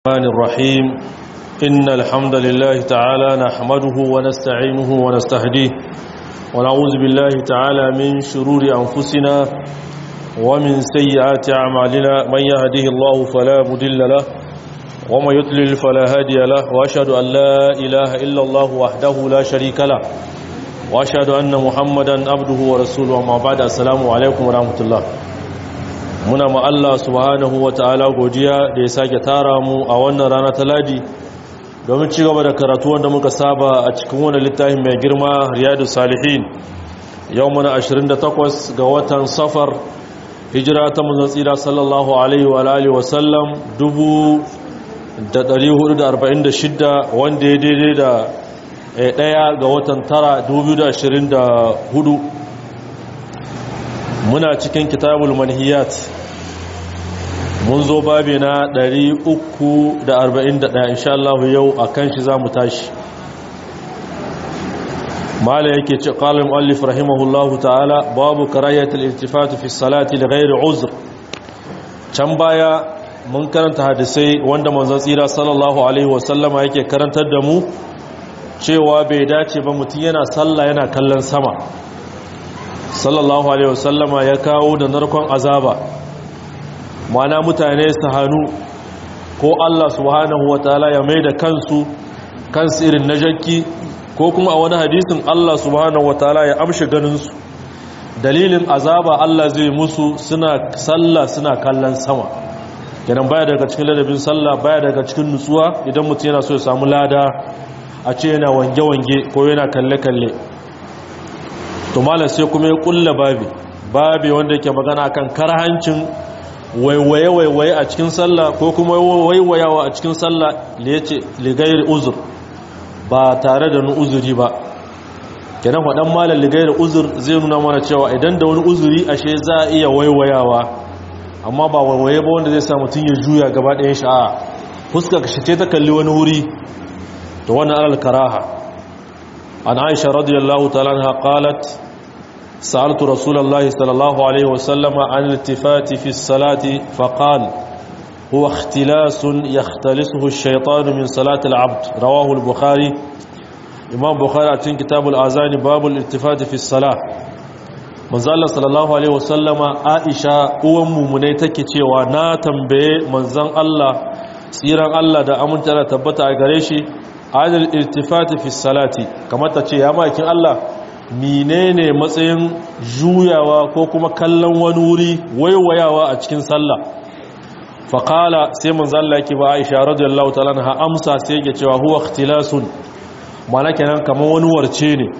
الرحمن الرحيم إن الحمد لله تعالى نحمده ونستعينه ونستهديه ونعوذ بالله تعالى من شرور أنفسنا ومن سيئات أعمالنا من يهده الله فلا مدل له ومن يضلل فلا هادي له وأشهد أن لا إله إلا الله وحده لا شريك له وأشهد أن محمدا عبده ورسوله وما بعد السلام عليكم ورحمة الله muna ma Allah subhanahu wa ta'ala godiya da ya sake tara mu a wannan rana ta ladi domin ci gaba da karatu wanda muka saba a cikin wani littafin mai girma riyadu salihin yau muna 28 ga watan safar hijira ta manzon tsira sallallahu alaihi wa alihi wa sallam 1446 wanda ya daidai da ɗaya ga watan tara 2024 muna cikin kitabul manhiyat mun zo babi na 341 insha Allah yau akan shi zamu tashi mala yake ce qala muallif rahimahullahu ta'ala babu karayatul iltifat fi salati li ghairi uzr can baya mun karanta hadisai wanda manzon tsira sallallahu alaihi wasallama yake karantar da mu cewa bai dace ba mutum yana sallah yana kallon sama sallallahu alaihi wasallama ya kawo da narkon azaba mana mutane su hannu ko Allah subhanahu wataala ya mai da kansu kansu irin na jakki ko kuma a wani hadisin Allah subhanahu wataala ya amshi ganinsu dalilin azaba Allah zai musu suna sallah suna kallon sama kenan baya daga cikin ladabin sallah baya daga cikin nutsuwa idan mutum yana so ya samu lada a ce yana wange-wange ko yana kalle-kalle to malam sai kuma ya kulla babi babi wanda yake magana kan karhancin waiwaye-waiwaye a cikin sallah ko kuma waiwayawa a cikin sallah da yace ligairi uzur ba tare da nu uzuri ba kenan faɗan malam ligairi uzur zai nuna mana cewa idan da wani uzuri ashe za a iya waiwayawa amma ba waiwaye ba wanda zai sa mutum ya juya gaba ɗayan sha'a fuska ka shi ta kalli wani wuri to wannan alal karaha عن عائشة رضي الله تعالى عنها قالت سألت رسول الله صلى الله عليه وسلم عن الالتفات في الصلاة فقال هو اختلاس يختلسه الشيطان من صلاة العبد رواه البخاري إمام بخاري عتين كتاب الآذان باب الالتفات في الصلاة manzo Allah sallallahu alaihi wasallama Aisha uwan mumunai take cewa na tambaye manzon Allah tsiran Allah da aminta da tabbata a gare shi adal irtifati fi salati kamar ta ce ya makin Allah menene matsayin juyawa ko kuma kallon wani wuri waiwayawa a cikin sallah faqala sai manzo Allah yake ba Aisha radiyallahu ta'ala ha amsa sai yake cewa huwa ikhtilasun mana kenan kamar wani warce ne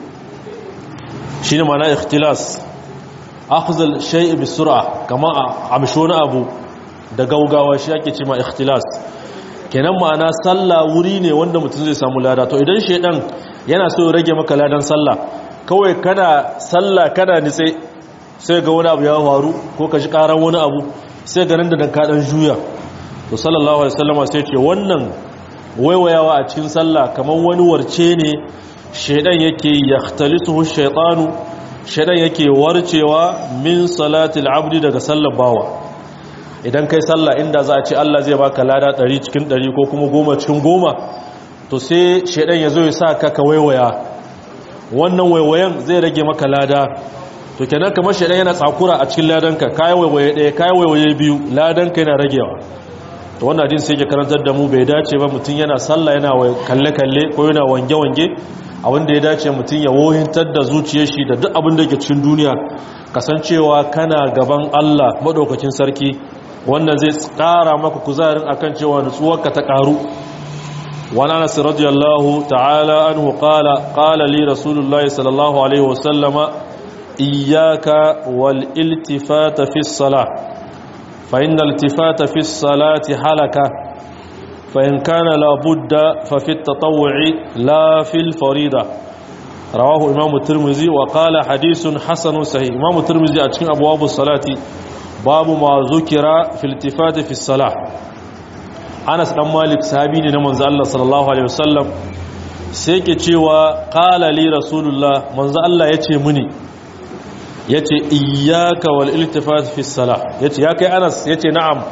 shine mana ikhtilas akhzal shay'i bi sur'a kama amshona abu da gaugawa shi ake cewa ikhtilas kenan ma'ana sallah wuri ne wanda mutum zai samu lada to idan shedan yana so ya rage maka ladan sallah kawai kana sallah kana nitse sai ga wani abu ya faru ko ka ji karan wani abu sai ga nan da dan ka dan juya to sallallahu alaihi wasallam sai ce wannan waiwayawa a cikin sallah kamar wani warce ne shedan yake yaxtalisuhu shaytanu shedan yake warcewa min salatil abdi daga sallar bawa idan kai sallah inda za a ce Allah zai baka lada 100 cikin 100 ko kuma 10 cikin 10 to sai shedan ya zo ya sa ka ka waiwaya wannan waiwayen zai rage maka lada to kenan kamar shedan yana tsakura a cikin ladanka kai waiwaye ɗaya kai waiwaye biyu ladanka yana ragewa to wannan hadin sai ke karantar da mu bai dace ba mutum yana sallah yana kalle kalle ko yana wange wange a wanda ya dace mutum ya wohintar da zuciyar shi da duk abin da ke cikin duniya kasancewa kana gaban Allah madaukakin sarki wannan zai ƙara maka kuzarin akan cewa nutsuwarka ta ƙaru wani anas radiyallahu ta'ala anhu qala qala li rasulullahi sallallahu alaihi wasallama iyyaka wal iltifata fi salah fa innal iltifata fi salati halaka fa in kana la budda fa fi at-tatawwu'i la fi al-farida rawahu imam at-tirmidhi wa qala hadithun hasanun sahih imam at-tirmidhi a cikin abwab as-salati babu ma zukira filtifati fi salah Anas dan Malik sahabi ne na manzo Allah sallallahu alaihi wasallam sai ke cewa qala li rasulullah manzo Allah yace muni yace iyyaka wal iltifat fi salah yace ya kai Anas yace na'am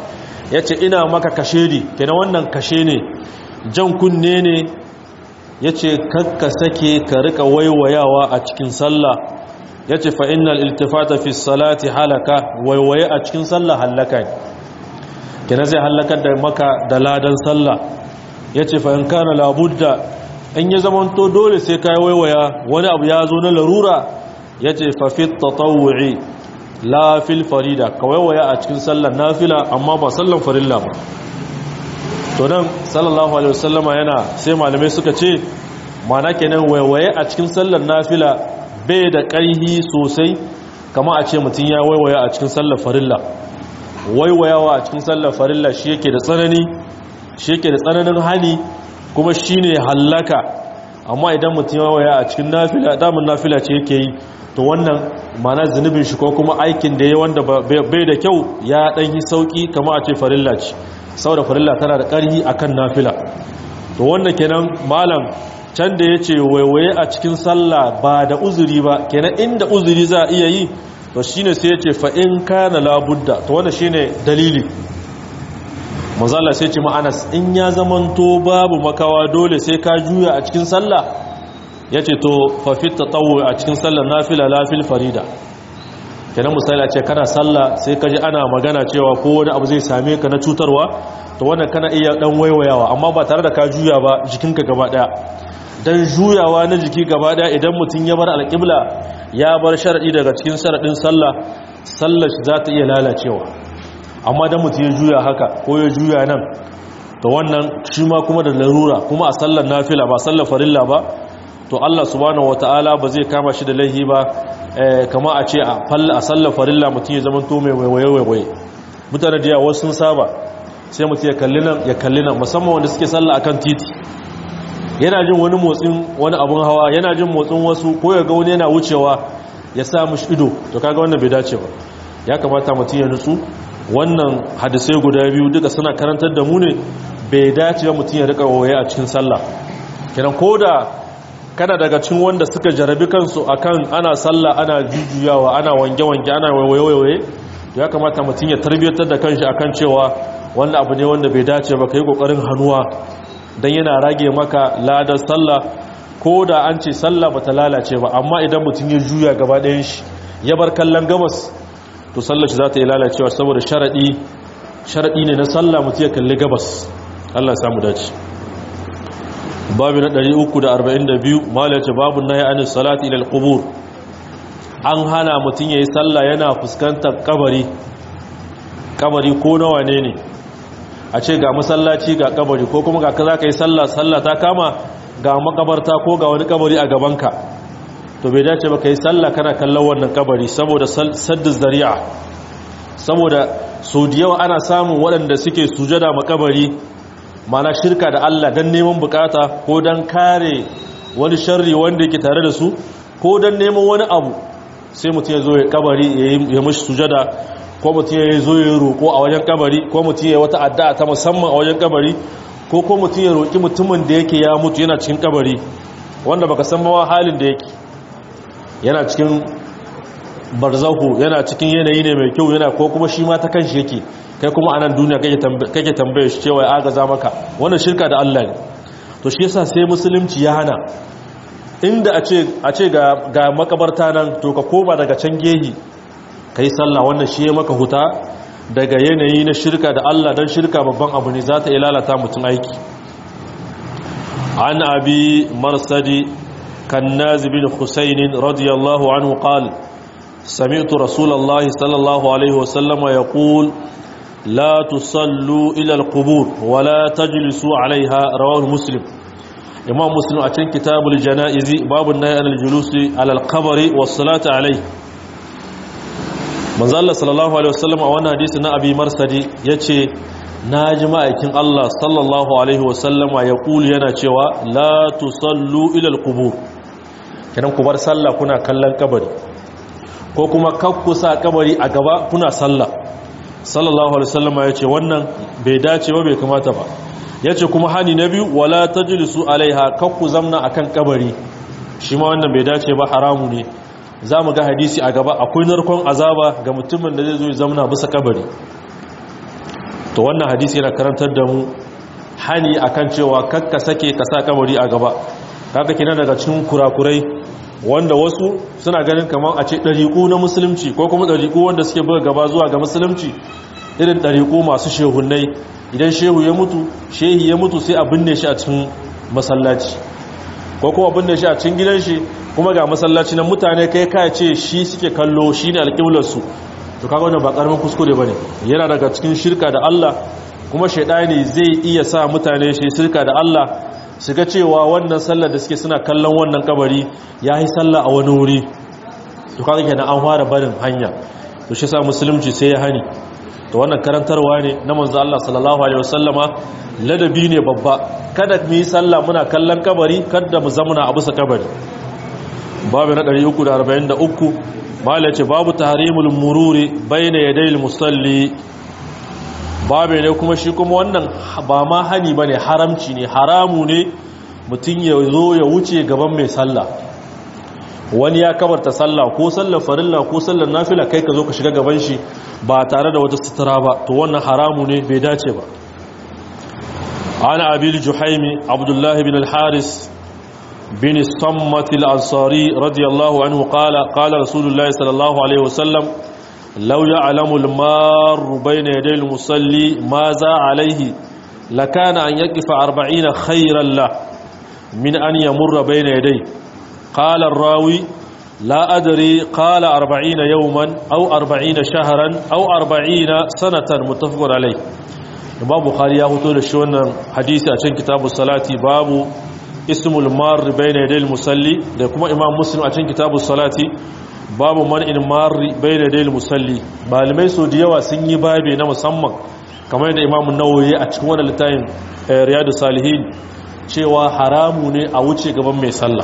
yace ina maka kashedi kenan wannan kashe ne jan kunne ne yace kakka sake ka rika waiwayawa a cikin sallah yace fa innal iltifata fi salati halaka waiwaye a cikin sallah halaka kenan zai halakar da maka da ladan sallah yace fa in kana labudda in ya zamanto dole sai kai waiwaya wani abu ya zo na larura yace fa fi tatawwu'i la fil farida ka waiwaya a cikin sallar nafila amma ba sallar farilla ba to nan sallallahu alaihi wasallama yana sai malamai suka ce mana kenan waiwaye a cikin sallar nafila bai da ƙarhi sosai kama a ce mutum ya waiwaya a cikin sallar farilla waiwayawa a cikin sallar farilla shi yake da tsanani shi yake da tsananin hali kuma shi ne hallaka amma idan mutum ya waiwaya a cikin nafila damun nafila ce yake yi to wannan mana zunubin shi ko kuma aikin da ya wanda bai da kyau ya ɗan yi sauƙi kama a ce farilla ce saboda farilla tana da ƙarhi akan nafila to wannan kenan malam can da ya ce waiwaye a cikin sallah ba da uzuri ba kenan inda uzuri za a iya yi to shine sai ya ce fa'in kana labudda to wanda shine dalili mazala sai ce ma'anas in ya zamanto babu makawa dole sai ka juya a cikin sallah ya ce to fafit ta tsawo a cikin sallah nafila lafil farida kenan misali a ce kana sallah sai ka ji ana magana cewa ko wani abu zai same ka na cutarwa to wannan kana iya dan waiwayawa amma ba tare da ka juya ba jikinka gaba daya dan juyawa na jiki gaba daya idan mutum ya bar alƙibla ya bar sharadi daga cikin sharadin sallah sallar shi za ta iya lalacewa amma dan mutum ya juya haka ko ya juya nan to wannan shi ma kuma da larura kuma a sallar nafila ba sallar farilla ba to Allah subhanahu wataala ba zai kama shi da laihi ba kama a ce a sallar farilla mutum ya zama to mai waiwaye mutane da yawa sun saba sai mutum ya kalli nan ya kalli nan musamman wanda suke sallah akan titi yana jin wani motsin wani abun hawa yana jin motsin wasu ko ya ga wani yana wucewa ya sa mushi ido to kaga wannan bai dace ba ya kamata mutum ya nutsu wannan hadisai guda biyu duka suna karantar da mu ne bai dace ba mutum ya rika waye a cikin sallah kenan koda kana daga cikin wanda suka jarabi kansu akan ana sallah ana jujjuyawa ana wange-wange ana waiwaye ya kamata mutum ya tarbiyyar da kanshi akan cewa wanda abu ne wanda bai dace ba kai kokarin hannuwa dan yana rage maka ladar sallah ko da an ce sallah bata lalace ba amma idan mutum ya juya gaba ɗayan shi ya bar kallon gabas to sallar shi za ta yi lalacewa saboda sharadi sharadi ne na sallah mutum ya kalli gabas Allah ya samu dace babu na 342 malace babu nahi anis salati ila alqubur an hana mutum yayi sallah yana fuskantar kabari kabari ko nawa ne ne a ce ga masallaci ga kabari ko kuma ga kaza kai sallah sallah ta kama ga makabarta ko ga wani kabari a gabanka to bai dace ba kai sallah kana kallon wannan kabari saboda saddu zari'a saboda sau da yawa ana samun waɗanda suke sujada makabari mana shirka da Allah don neman bukata ko don kare wani sharri wanda yake tare da su ko don neman wani abu sai mutum ya zo ya kabari ya mashi sujada ko mutum ya zo ya roƙo a wajen kabari ko mutum ya wata addu'a ta musamman a wajen kabari ko ko mutum ya roƙi mutumin da yake ya mutu yana cikin kabari wanda baka san ma halin da yake yana cikin barzahu yana cikin yanayi ne mai kyau yana ko kuma shi ma ta kanshi yake kai kuma anan duniya kake tambaye shi cewa ya agaza maka wannan shirka da Allah ne to shi yasa sai musulunci ya hana inda a ce a ce ga ga makabarta nan to ka koma daga can gehi kai sallah wannan shi ya maka huta daga yanayi na shirka da Allah dan shirka babban abu ne za ta ilalata mutum aiki an abi marsadi كناز بن حسين رضي الله عنه قال سمعت رسول الله صلى الله عليه وسلم يقول لا تصلوا إلى القبور ولا تجلسوا عليها رواه مسلم إمام مسلم أتن كتاب الجنائز باب النهي عن الجلوس على القبر والصلاة عليه manzo Allah sallallahu alaihi wasallam a wannan hadisi na Abi Marsadi yace naji ma'aikin Allah sallallahu alaihi wasallam ya kulu yana cewa la tusallu ila al-qubur kenan ku bar sallah kuna kallon kabari ko kuma kakku sa kabari a gaba kuna sallah sallallahu alaihi wasallam yace wannan bai dace ba bai kamata ba yace kuma hani na biyu wala tajlisu alaiha kakku zamna akan kabari shi ma wannan bai dace ba haramu ne za mu ga hadisi a gaba akwai narkon azaba ga mutumin da zai zo zamna bisa kabari to wannan hadisi yana karantar da mu hani akan cewa kakka sake ka sa kabari a gaba kaga kina daga cikin kurakurai wanda wasu suna ganin kamar a ce ɗariƙu na musulunci ko kuma ɗariƙu wanda suke buga gaba zuwa ga musulunci irin ɗariƙu masu shehunai idan shehu ya mutu shehi ya mutu sai a binne shi a cikin masallaci ko kuma binne shi a cikin gidan shi kuma ga masallaci na mutane kai kai ce shi suke kallo shi ne alƙiblarsu to kaga wannan ba ƙaramin kuskure ba ne yana daga cikin shirka da Allah kuma shaidani zai iya sa mutane shi shirka da Allah su ga cewa wannan sallar da suke suna kallon wannan kabari ya yi sallah a wani wuri to kaga kenan an fara barin hanya to shi sa musulunci sai ya hani to wannan karantarwa ne na manzo Allah sallallahu alaihi wasallama ladabi ne babba kada mu yi sallah muna kallon kabari kada mu zamuna a bisa kabari babu na 343 mala ce babu tahrimul mururi bayna yadayil musalli babu ne kuma shi kuma wannan ba ma hani bane haramci ne haramu ne mutum ya zo ya wuce gaban mai sallah wani ya kabarta sallah ko sallar farilla ko sallar nafila kai ka zo ka shiga gaban shi ba tare da wata sutura ba to wannan haramu ne bai dace ba ana abil juhaimi abdullahi bin al-haris bin sammat al-ansari radiyallahu anhu qala qala rasulullahi sallallahu alaihi wasallam law ya'lamu al-mar bayna yaday al-musalli ma za alayhi lakana an yaqifa 40 khayran la min an yamurra bayna yaday قال الراوي لا أدري قال أربعين يوما أو أربعين شهرا أو أربعين سنة متفق عليه باب بخاري يهوتو لشون حديث أشن كتاب الصلاة باب اسم المار بين يدي المسلي لكما إمام مسلم أشن كتاب الصلاة باب من المار بين يدي المسلي malamai so da yawa sun yi babe na musamman kamar yadda imam nawawi a cikin wannan littafin riyadu salihin cewa haramu ne a wuce gaban mai sallah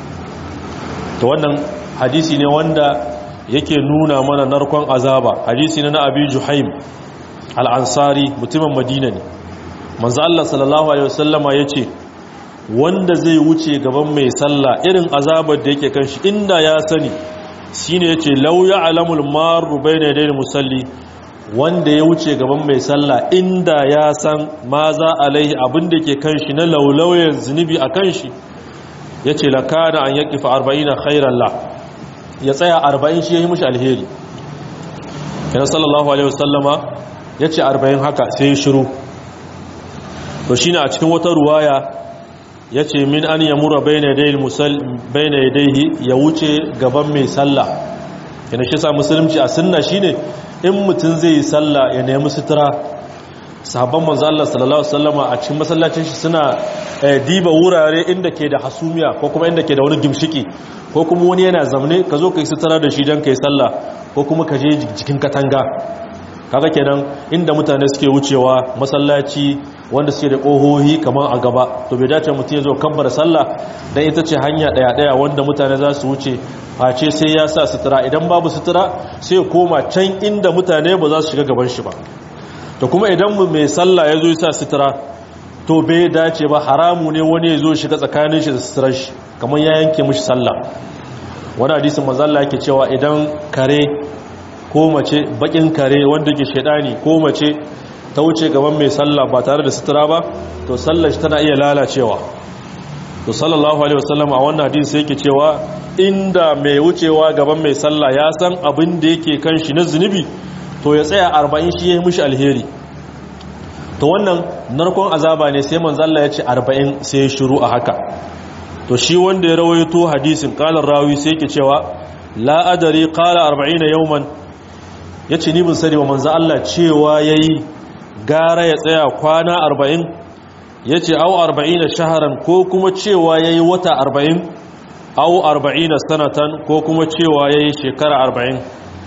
to wannan hadisi ne wanda yake nuna mana narkon azaba hadisi ne na abi juhaim al-ansari mutumin madina ne manzo Allah sallallahu alaihi wasallama yace wanda zai wuce gaban mai sallah irin azabar da yake kan shi inda ya sani shine yace law ya'lamul maru bayna yaday musalli wanda ya wuce gaban mai sallah inda ya san ma za alaihi abin da ke kan shi na laulayen zunubi a kan shi ya ce lakana an yaƙi fa arba'in khairan la ya tsaya arba'in shi ya yi mushi alheri yana sallallahu alaihi wasallama ya ce arba'in haka sai ya shiru to shi a cikin wata ruwaya ya ce min an ya mura bai na yadaihi ya wuce gaban mai sallah yana shi sa musulunci a sunna shi ne in mutum zai yi sallah ya nemi sutura sahabban manzo Allah sallallahu alaihi wasallama a cikin masallacin shi suna diba wurare inda ke da hasumiya ko kuma inda ke da wani gimshiki ko kuma wani yana zamne ka zo kai sutura da shi dan kai sallah ko kuma ka je jikin katanga kaga kenan inda mutane suke wucewa masallaci wanda suke da kohohi kamar a gaba to bai dace mutum ya zo kabbara sallah dan ita ce hanya daya daya wanda mutane za su wuce face sai ya sa sutura idan babu sutura sai koma can inda mutane ba za su shiga gaban shi ba to kuma idan mai sallah ya zo ya sa sutura to bai dace ba haramu ne wani ya zo shiga tsakanin shi da suturar shi kamar ya yanke mushi sallah wani hadisin mazalla yake cewa idan kare ko mace bakin kare wanda ke shaidani ko mace ta wuce gaban mai sallah ba tare da sutura ba to sallar shi tana iya lalacewa to sallallahu alaihi wasallam a wannan hadisi yake cewa inda mai wucewa gaban mai sallah ya san abin da yake kan shi na zunubi to ya tsaya arba'in shi ya yi mushi alheri to wannan narkon azaba ne sai manzalla ya ce arba'in sai ya shiru a haka to shi wanda ya rawaito hadisin kalar rawi sai yake cewa la'adari kala arba'in na yauman ya ce nibin sani wa manza Allah cewa ya yi gara ya tsaya kwana arba'in ya ce au arba'in na shaharan ko kuma cewa ya yi wata arba'in au arba'in na sanatan ko kuma cewa ya yi shekara arba'in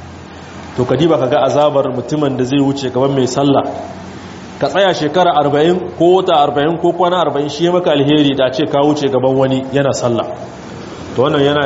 to kadiba ka ga azabar mutumin da zai wuce gaban mai sallah ka tsaya shekara arba'in ko wata arba'in ko kwana arba'in shi maka alheri da ce ka wuce gaban wani yana sallah to wannan yana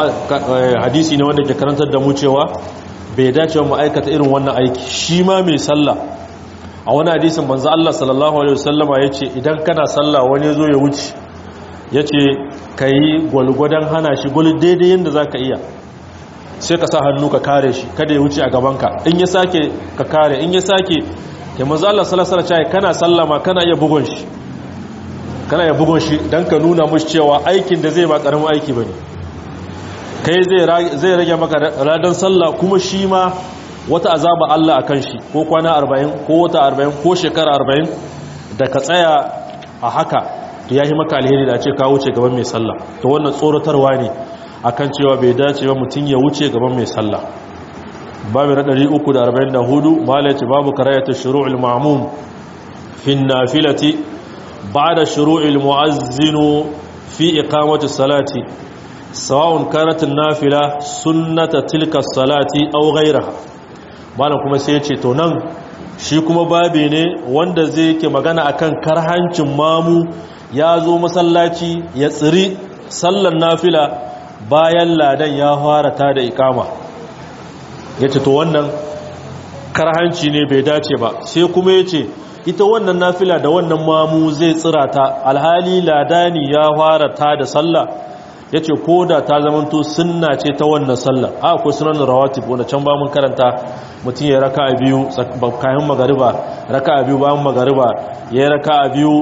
hadisi ne wanda ke karantar da mu cewa bai dace wa ma'aikata irin wannan aiki shi ma mai sallah a wani hadisin manzo Allah sallallahu alaihi wasallama yace idan kana sallah wani ya zo ya wuce yace kai gwalgwadan hana shi gul daidai yanda zaka iya sai ka sa hannu ka kare shi kada ya wuce a gabanka in ya sake ka kare in ya sake ke manzo Allah sallallahu alaihi wasallam kana sallama kana iya bugun shi kana iya bugun shi dan ka nuna mushi cewa aikin da zai ba karamin aiki bane kai zai zai rage maka ladan sallah kuma shi ma wata azaba Allah akan shi ko kwana 40 ko wata 40 ko shekara 40 da ka tsaya a haka to yayi maka alheri da ce ka wuce gaban mai sallah to wannan tsoratarwa ne akan cewa bai dace ba mutun ya wuce gaban mai sallah babu na 344 malaci babu karayatu shuru'ul ma'mum fi nafilati ba'da shuru'il mu'azzin fi iqamati salati sawa'un kanat an-nafila sunnata tilka as-salati aw ghayraha malam kuma sai yace to nan shi kuma babe ne wanda zai yake magana akan karhancin mamu ya zo masallaci ya tsiri sallar nafila bayan ladan ya fara ta da ikama ya ce to wannan karhanci ne bai dace ba sai kuma ya ce ita wannan nafila da wannan mamu zai tsira ta alhali ladani ya fara ta da sallah ya ce ko da ta zamanto sunna ce ta wannan sallah a akwai sunan rawatib wanda can ba mun karanta mutum ya raka a biyu kayan magariba raka a biyu bayan magariba ya raka a biyu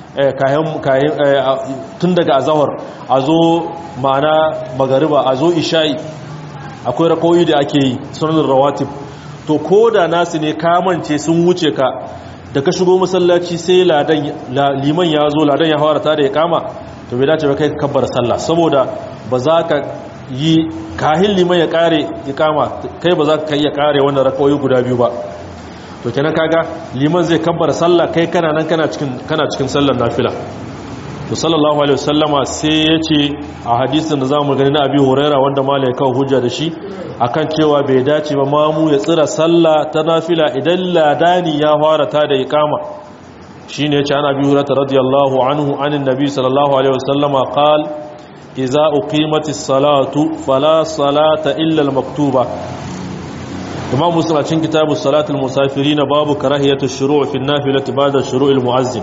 tun daga azahar a zo ma'ana magariba a zo isha'i akwai rakoyi da ake yi sunan rawatib to ko da nasu ne kamance sun wuce ka da ka shigo masallaci sai liman ya zo ladan ya hawara ta da ya kama to bai dace ba kai kabbar sallah saboda ba za ka yi kahin liman ya kare ya kama kai ba za ka iya kare wannan rakoyi guda biyu ba to kenan kaga liman zai kabbar sallah kai kana nan kana cikin kana cikin sallar nafila to sallallahu alaihi wasallama sai yace a hadisin da zamu gani na Abi Huraira wanda malai kawo hujja da shi akan cewa bai dace ba mamu ya tsira sallah ta nafila idan ladani ya fara ta da iqama shine yace an Abi Huraira radiyallahu anhu anin nabi sallallahu alaihi wasallama qal idza uqimatis salatu fala salata illa al-maktuba imam muslim a cikin kitabu salatul musafirin babu karahiyatu shuru' fi an-nafilati ba'da shuru'il mu'azzin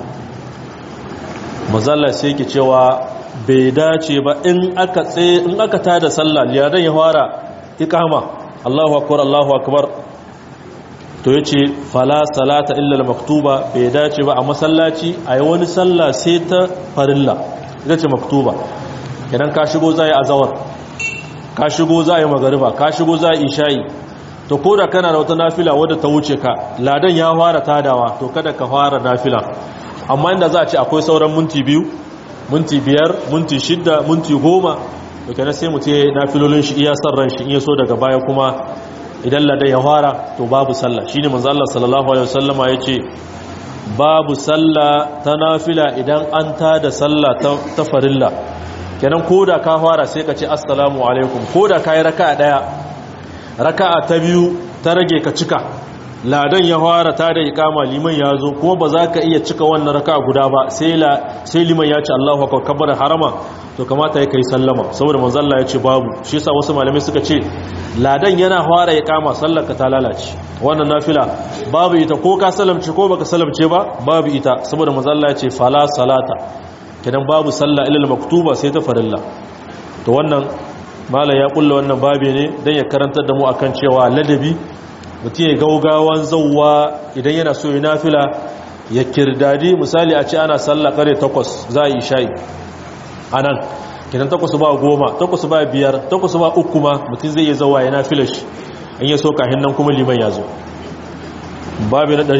mazalla sai yake cewa bai dace ba in aka tsaye in aka tada sallah liyadan ya fara iqama Allahu akbar Allahu akbar to yace fala salata illa al-maktuba bai dace ba a masallaci ayi wani sallah sai ta farilla ita ce maktuba idan ka shigo zai azawar ka shigo zai magariba ka shigo zai isha'i to ko da kana da wata nafila wadda ta wuce ka ladan ya fara tadawa to kada ka fara nafila amma inda za a ce akwai sauran minti biyu minti biyar minti shidda minti goma to kenan sai mutum ya nafilolin shi iya san ran shi iya so daga baya kuma idan ladan ya fara to babu sallah shine manzo Allah sallallahu alaihi wasallama yace babu sallah ta nafila idan an tada sallah ta farilla kenan koda ka fara sai ka ce assalamu alaikum koda kai raka'a daya raka'a ta biyu ta rage ka cika ladan ya fara ta da ikama liman ya zo kuma ba za ka iya cika wannan raka'a guda ba sai la sai liman ya ce Allahu akbar kabbar harama to kamata ya kai sallama saboda manzo Allah ya ce babu shi yasa wasu malamai suka ce ladan yana fara ikama sallar ka ta lalace wannan nafila babu ita ko ka salamce ko baka salamce ba babu ita saboda manzo Allah ya ce fala salata kidan babu sallah illa maktuba sai ta farilla to wannan malam ya kulla wannan babe ne don ya karantar da mu akan cewa ladabi mutum ya gaugawan zauwa idan yana so ya nafila ya kirdadi misali a ce ana sallah kare takwas za a yi shayi a nan kinan takwas ba goma takwas ba biyar takwas ba uku ma mutum zai iya zauwa ya nafila shi in ya so kahin nan kuma liman ya zo babu na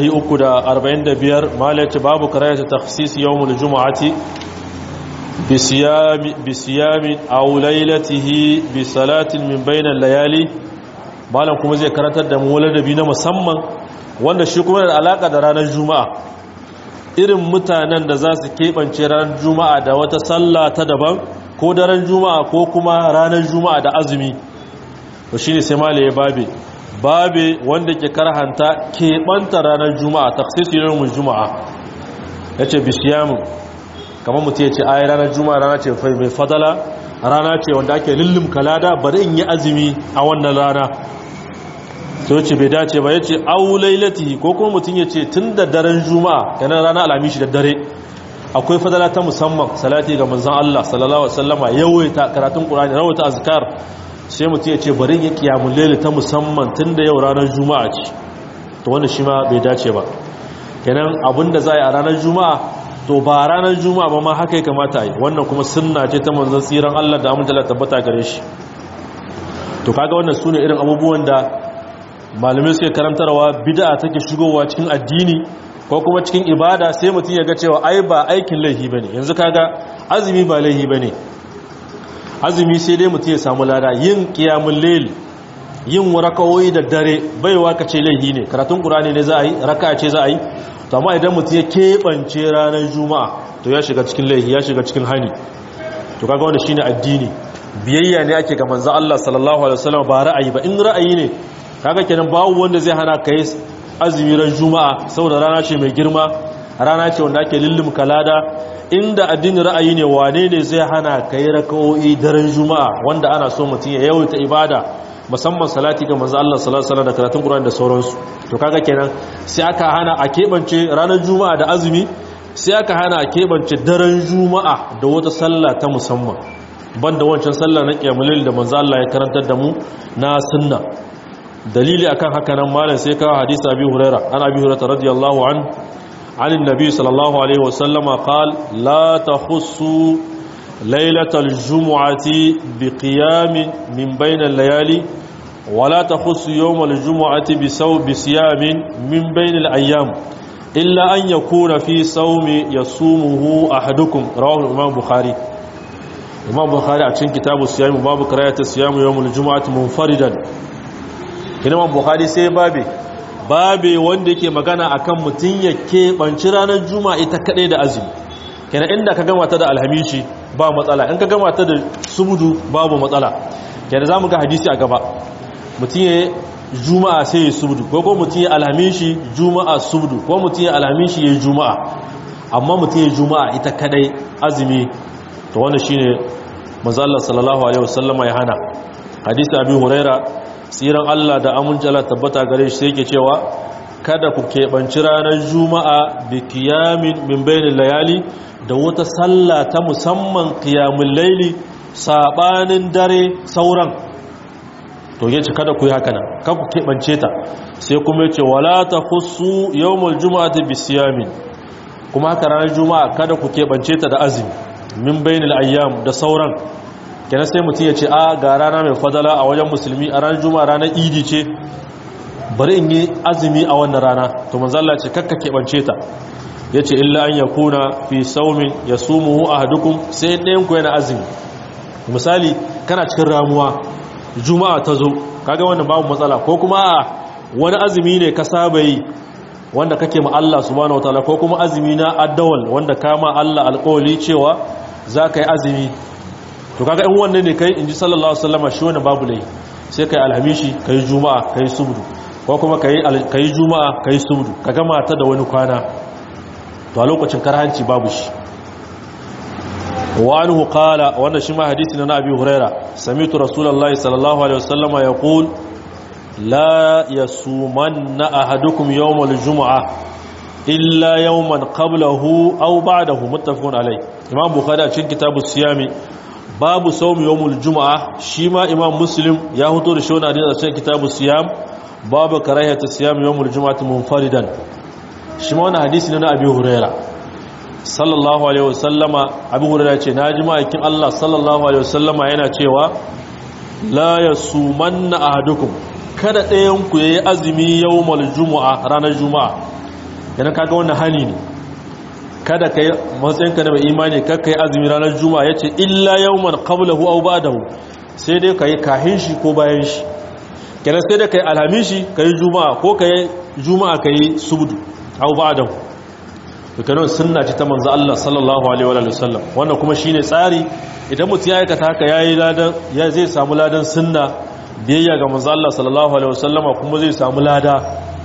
345 malam ya ce babu karayata takhsis yawmul jumu'ati بصيام بصيام او ليلته بصلاه من بين الليالي malam kuma zai karantar da mu ladabi na musamman wanda shi kuma da alaka da ranar juma'a irin mutanen da za su keɓance ranar juma'a da wata sallah ta daban ko daren juma'a ko kuma ranar juma'a da azumi to shine sai malaye babe babe wanda ke karhanta keɓanta ranar juma'a takhsisu yawmul juma'a yace bisiyamu kamar mutum ya ce ayi ranar juma'a rana ce mai fadala rana ce wanda ake lullum kalada bari in yi azumi a wannan rana to ce bai dace ba ya ce aulailati ko kuma mutum ya ce tun da daren juma'a yanar rana alamishi da dare akwai fadala ta musamman salati ga manzan Allah sallallahu alaihi wasallama yawaita karatun qur'ani rawata azkar sai mutum ya ce bari in yi qiyamul layl ta musamman tun da yau ranar juma'a ce to wannan shi ma bai dace ba kenan abinda za a yi a ranar juma'a to ba ranar juma'a ba ma haka ya kamata a yi wannan kuma sunna ce ta manzan tsiran allah da amince da tabbata gare shi to kaga wannan su ne irin abubuwan da malamai suke karantarwa bid'a take shigowa cikin addini ko kuma cikin ibada sai mutum ya ga cewa ai ba aikin laihi bane yanzu kaga azumi ba laihi bane azumi sai dai mutum ya samu lada yin qiyamul layl yin rakawoyi da dare baiwa ka ce laihi ne karatun qur'ani ne za a yi raka'a ce za a yi to amma idan mutum ya keɓance ranar juma'a to ya shiga cikin laihi ya shiga cikin hani to kaga wanda shine addini biyayya ne ake ga manzo Allah sallallahu alaihi wasallam ba ra'ayi ba in ra'ayi ne kaga kenan babu wanda zai hana kai azumi ran juma'a saboda rana ce mai girma rana ce wanda ake lullum kalada inda addinin ra'ayi ne wane ne zai hana kai raka'o'i daren juma'a wanda ana so mutum ya yawaita ibada musamman salati ga manzo Allah sallallahu alaihi wasallam da karatun Qur'ani da sauransu to kaga kenan sai aka hana a kebance ranar juma'a da azumi sai aka hana a kebance daren juma'a da wata sallah ta musamman banda wancan sallah na qiyamul da manzo Allah ya karantar da mu na sunna dalili akan haka nan malam sai kawo hadisi abi huraira an abi hurairah radiyallahu an عن النبي صلى الله عليه وسلم قال لا تخصوا ليلة الجمعة بقيام من بين الليالي ولا تخص يوم الجمعة بسو بصيام من بين الأيام إلا أن يكون في صوم يصومه أحدكم رواه الإمام البخاري الإمام البخاري عشان كتاب الصيام باب قراءة الصيام يوم الجمعة منفردا Imam Bukhari sai babe babe wanda yake magana akan mutun ya keɓanci ranar juma'a ita kaɗai da azumi kenan inda ka gama ta da alhamishi ba matsala in ka gama ta da subudu babu matsala kenan zamu ga hadisi a gaba mutun ya juma'a sai ya subudu ko ko mutun ya alhamishi juma'a subudu ko mutun ya alhamishi ya juma'a amma mutun ya juma'a ita kaɗai azumi to wannan shine manzo Allah sallallahu alaihi wasallama ya hana hadisi abi huraira tsiran Allah da amincala tabbata gare shi yake cewa kada ku keɓanci ranar juma'a bi kiyamin min bainin layali da wata sallah ta musamman kiyamun laili sabanin dare sauran to yace kada ku yi haka nan kada ku keɓance ta sai kuma yace wala ta khussu yawmul juma'ati bi siyamin kuma haka ranar juma'a kada ku keɓance ta da azumi min bainil ayyam da sauran kenan sai mutum ya ce a ga rana mai fadala a wajen musulmi a ranar juma'a ranar idi ce bari in yi azumi a wannan rana to manzalla ce kakka keɓance ta ya ce illa an ya kuna fi saumin ya sumuhu a hadukun sai ɗayanku yana azumi misali kana cikin ramuwa juma'a ta zo kaga wannan babu matsala ko kuma a wani azumi ne ka saba yi wanda kake ma Allah subhanahu wataala ko kuma azumi na addawal wanda kama Allah alƙawali cewa za ka yi azumi to kaga in wannan ne kai in ji sallallahu alaihi wasallam shi wannan babu lai sai kai alhamishi kai juma'a kai subdu ko kuma kai kai juma'a kai subdu ka gama ta da wani kwana to a lokacin karhanci babu shi wa anhu qala wannan shi ma hadisi na abi huraira sami'tu rasulullahi sallallahu alaihi wasallam yaqul la yasumanna ahadukum yawmal jumu'ah illa yawman qablahu aw ba'dahu muttafaqun alayh imam bukhari a cikin kitabus siyami babu saumi yawmul juma'a shi ma imam muslim ya hoto da shi wani hadisi a cikin kitabu siyam babu karahiyatu siyam yawmul juma'ati munfaridan shi ma wani hadisi ne na abi huraira sallallahu alaihi wasallama abi huraira ce na ji ma'aikin Allah sallallahu alaihi wasallama yana cewa la yasumanna ahadukum kada ɗayan ku yayi azumi yawmul juma'a ranar juma'a yana kaga wannan hani ne kada kai matsayinka da mai imani kakka yi azumi ranar juma'a yace illa yawman qablahu aw ba'dahu sai dai kai kahin shi ko bayan shi kenan sai dai kai alhamishi kai juma'a ko kai juma'a kai subdu aw ba'dahu to kenan sunna ce ta manzo Allah sallallahu alaihi wa sallam wannan kuma shine tsari idan mutum ya aikata haka yayi ladan ya zai samu ladan sunna biyayya ga manzo Allah sallallahu alaihi wa sallama kuma zai samu lada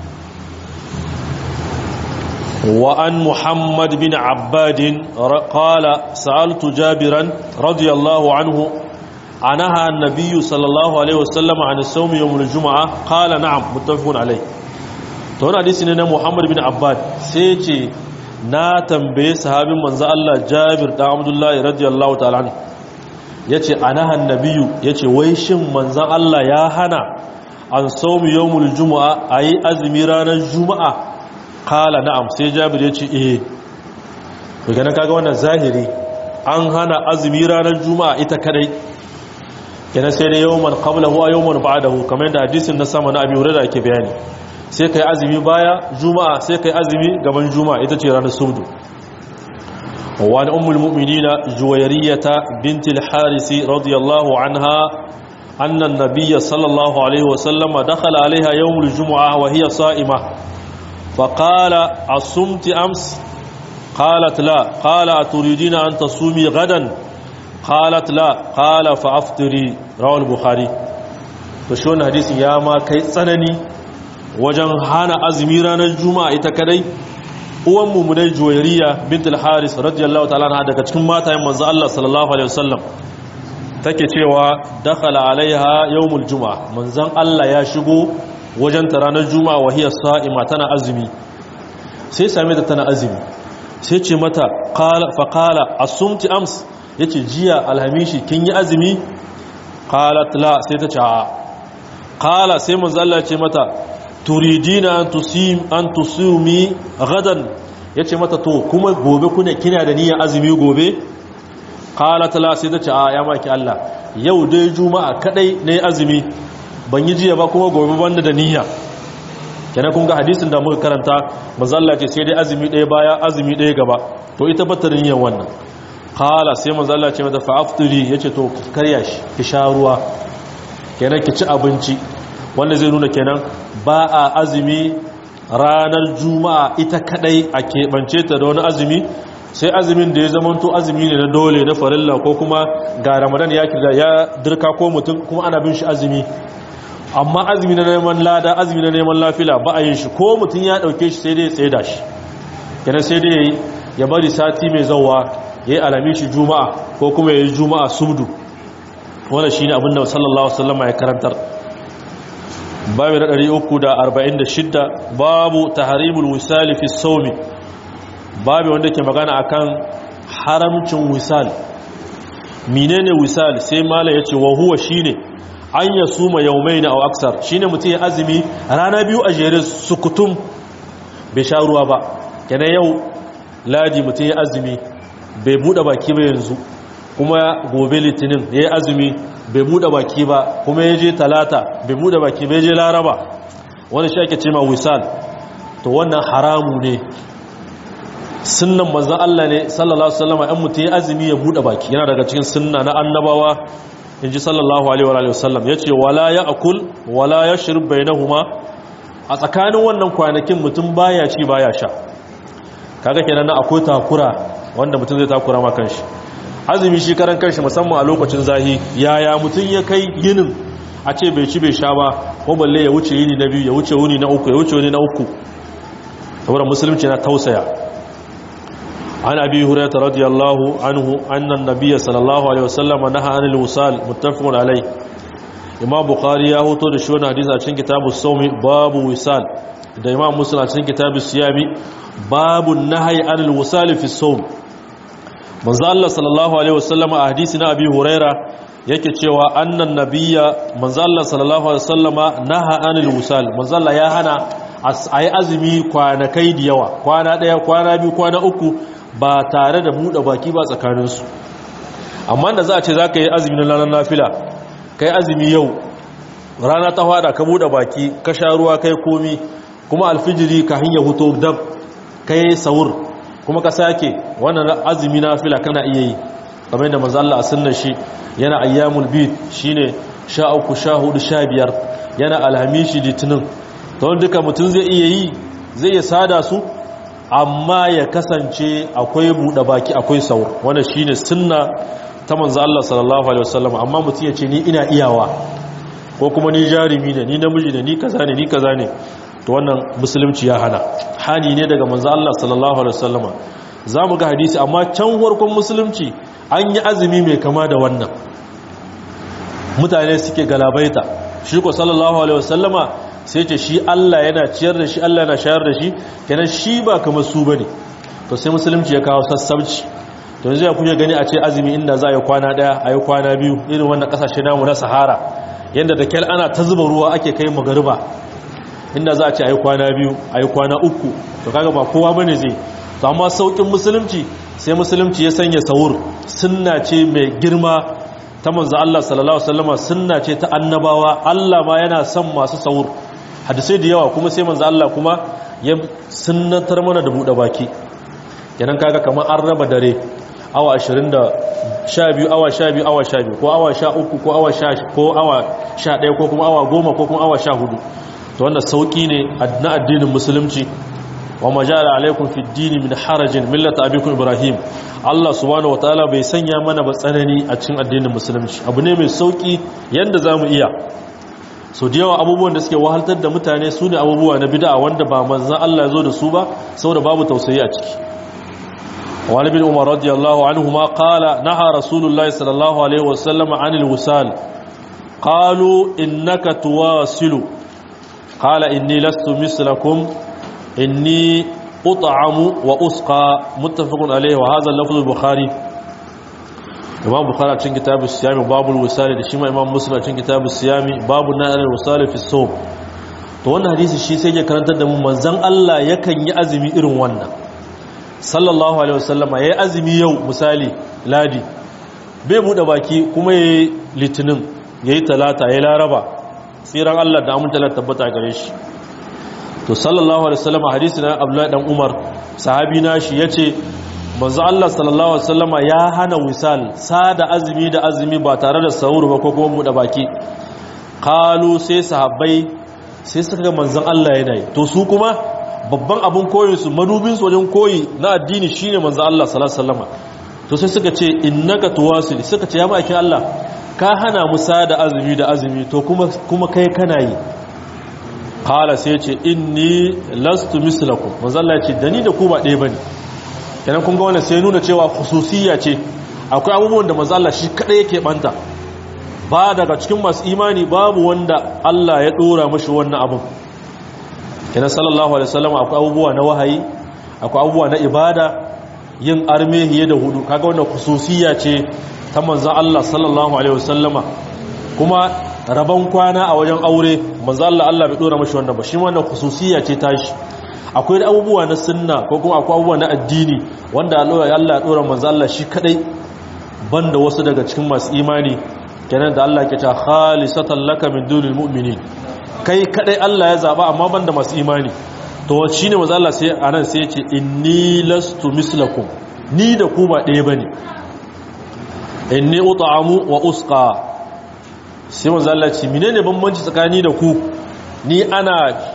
وعن محمد بن عباد قال سألت جابرا رضي الله عنه عنها النبي صلى الله عليه وسلم عن الصوم يوم الجمعة قال نعم متفق عليه تقول حديثنا محمد بن عباد سيتي na tambaye sahabin manzo Allah Jabir da Abdullah radiyallahu ta'ala anhu yace anaha annabiyu yace wai shin manzo Allah ya hana an sawmi yawmul jumu'a ayi azumi ranar juma'a kala na'am sai jabir ya ce eh to ganin kaga wannan zahiri an hana azumi ranar juma'a ita kadai kenan sai dai yawman qablahu wa yawman ba'dahu kamar yadda hadisin na sama na Abi Hurairah yake bayani sai kai azumi baya juma'a sai kai azumi gaban juma'a ita ce ranar subdu wa an ummul mu'minina juwayriyata bint al-haris radiyallahu anha anna an-nabiy sallallahu alaihi wa sallam dakhala alaiha yawm al-jum'ah wa hiya sa'imah فقال أصمت أمس قالت لا قال أتريدين أن تصومي غدا قالت لا قال فأفطري رواه البخاري فشون حديث يا ما كي تسنني وجن هانا أزمي ranar juma'a ita kadai uwan mumunai juwairiya bint al-haris radiyallahu ta'ala anha daga cikin matayen manzo Allah sallallahu alaihi wasallam take cewa dakhala alaiha yawmul juma'a manzon Allah ya shigo wajen ta ranar juma'a wa hiya sa'ima tana azumi sai same ta tana azumi sai ce mata fa qala asumti ams yace jiya alhamishi kin yi azumi qalat la sai ta ce a qala sai manzo Allah ce mata turidina an tusim an tusumi gadan yace mata to kuma gobe kuna kina da niyyar azumi gobe qalat la sai ta ce a ya maki Allah yau dai juma'a kadai ne azumi ban yi jiya ba kuma gobe banda da niyya kenan kun ga hadisin da muka karanta manzalla ce sai dai azumi ɗaya baya azumi ɗaya gaba to ita bata da niyyar wannan kala sai manzalla ce mata fa'afturi yace to karya shi ki sha ruwa kenan ki ci abinci wanda zai nuna kenan ba a azumi ranar juma'a ita kadai a keɓance ta da wani azumi sai azumin da ya zamanto azumi ne na dole na farilla ko kuma ga ramadan ya kirga ya dirka ko mutum kuma ana bin shi azumi amma azumi na neman lada azumi na neman lafila ba a yin shi ko mutum ya dauke shi sai dai ya tsaye da shi kenan sai dai ya bari sati mai zauwa ya yi alami shi juma'a ko kuma ya yi juma'a subdu wanda shi ne abin da sallallahu wasallama ya karantar babu na 346 babu taharimul wisali fi saumi babu wanda ke magana akan haramcin wisal menene wisal sai mala yace wa huwa shine an ya suma yaumai na aksar shi ne mutum ya azumi rana biyu a jere sukutum bai sha ruwa ba kenan yau ladi mutum ya azumi bai buɗe baki ba yanzu kuma gobe litinin ya yi azumi bai buɗe baki ba kuma ya je talata bai buɗe baki bai je laraba wani shi ake ce ma wisal to wannan haramu ne sunnan manzan Allah ne sallallahu alaihi wasallam ɗan mutum ya azumi ya buɗe baki yana daga cikin sunna na annabawa in ji sallallahu alaihi wa sallam ya ce wala ya akul wala ya shirb bainahuma a tsakanin wannan kwanakin mutum baya ci baya sha kaga kenan na akwai takura wanda mutum zai takura ma kanshi azumi shi karan kanshi musamman a lokacin zahi yaya mutum ya kai yinin a ce bai ci bai sha ba ko balle ya wuce yini na biyu ya wuce wuni na uku ya wuce wuni na uku saboda musulunci na tausaya عن أبي هريرة رضي الله عنه أن النبي صلى الله عليه وسلم نهى عن الوصال متفق عليه إمام بخاري يهو تو da shi wannan hadisi a cikin kitabu saumi babu wisal da Imam Muslim a cikin kitabu siyami babu nahyi anil wisal fi sawm manzo Allah sallallahu alaihi wasallam a hadisi na Abi Huraira yake cewa annan nabiyya manzo Allah sallallahu alaihi wasallama naha anil wisal manzo Allah ya hana ayi azumi kwanakai da yawa kwana daya kwana biyu kwana uku ba tare da buɗe baki ba tsakaninsu amma da za a ce za ka yi azumi na ranar nafila ka yi azumi yau rana ta hada ka buɗe baki ka sha ruwa kai komi kuma alfijiri ka hanyar huto dab ka yi saur kuma ka sake wannan azumi nafila kana iya yi kamar yadda manzo Allah a sunnar shi yana ayyamul bid shine sha uku sha hudu sha biyar yana alhamishi litinin don duka mutum zai iya yi zai iya sada su amma ya kasance akwai buɗe baki akwai saur wanda shine sunna ta manzo Allah sallallahu alaihi wasallam amma mutum ya ce ni ina iyawa ko kuma ni jarumi ne ni namiji ne ni kaza ne ni kaza ne to wannan musulunci ya hana hani ne daga manzo Allah sallallahu alaihi wasallam zamu ga hadisi amma can farkon musulunci an yi azumi mai kama da wannan mutane suke galabaita shi ko sallallahu alaihi wasallama sai ce shi Allah yana ciyar da shi Allah yana shayar da shi kenan shi ba kamar su bane to sai musulunci ya kawo sassabci to yanzu ya kuke gani a ce azumi inda za a yi kwana daya a yi kwana biyu irin wannan kasashe namu na sahara yadda da kyal ana ta zuba ruwa ake kai magariba inda za a ce ayi kwana biyu ayi kwana uku to kaga ba kowa bane zai to amma saukin musulunci sai musulunci ya sanya sahur sunna ce mai girma ta manzo Allah sallallahu alaihi wasallama sunna ce ta annabawa Allah ma yana son masu sahur hadisai da yawa kuma sai manzo Allah kuma ya sunnatar mana da bude baki kenan kaga kamar an raba dare awa 20 da 12 awa 12 awa 12 ko awa 13 ko awa 10 ko awa 11 ko kuma awa 10 ko kuma awa 14 to wannan sauki ne na addinin musulunci wa majala alaikum fi dini min harajin millata abikum ibrahim Allah subhanahu wataala bai sanya mana ba tsanani a cikin addinin musulunci abu ne mai sauki yanda zamu iya so da yawa abubuwan da suke wahaltar da mutane su ne abubuwa na bid'a wanda ba manzon Allah ya zo da su ba saboda babu tausayi a ciki wani bin umar radiyallahu anhu ma qala naha rasulullahi sallallahu alaihi wasallam anil wisal qalu innaka tuwasilu qala inni lastu mislakum inni ut'amu wa usqa muttafaqun alayhi wa hadha lafz al-bukhari imam bukhari cikin kitab as-siyam babul wisal da shi ma imam muslim cikin kitab as-siyam babu na'al al-wisal fi as-sawm to wannan hadisi shi sai ya karantar da mu manzon Allah yakan yi azumi irin wannan sallallahu alaihi wasallama yayi azumi yau misali ladi bai bude baki kuma yayi litinin yayi talata yayi laraba tsiran Allah da aminta Allah tabbata gare shi to sallallahu alaihi wasallam hadisi na Abdullahi dan Umar sahabi na shi yace manzo Allah sallallahu alaihi wasallam ya hana wisal sada azumi da azumi ba tare da sahur ba ko kuma buɗe baki qalu sai sahabbai sai suka ga manzon Allah yana yi to su kuma babban abun koyin su madubin su wajen koyi na addini shine manzo Allah sallallahu alaihi wasallam to sai suka ce innaka tuwasil suka ce ya maki Allah ka hana mu sada azumi da azumi to kuma kuma kai kana yi kala sai ce inni lastu mislakum manzo Allah ya ce da ni da ku ba ɗaya bane kenan kun ga wannan sai nuna cewa khususiyya ce akwai abubuwan da manzo Allah shi kadai yake banta ba daga cikin masu imani babu wanda Allah ya dora mashi wannan abun kenan sallallahu alaihi wasallam akwai abubuwa na wahayi akwai abubuwa na ibada yin armehiye da hudu kaga wannan khususiyya ce ta manzo Allah sallallahu alaihi wasallama kuma rabon kwana a wajen aure manzo Allah Allah bai dora mashi wannan ba shi wannan khususiyya ce tashi akwai abubuwa na sunna ko kuma akwai abubuwa na addini wanda Allah ya dora manzo Allah shi kadai banda wasu daga cikin masu imani kenan da Allah ke ta khalisatan laka min dunil mu'minin kai kadai Allah ya zaba amma banda masu imani to shine manzo Allah sai anan sai ya ce inni lastu mislakum ni da ku ba ɗaya bane inni ut'amu wa usqa sai manzo Allah ce menene bambanci tsakani da ku ni ana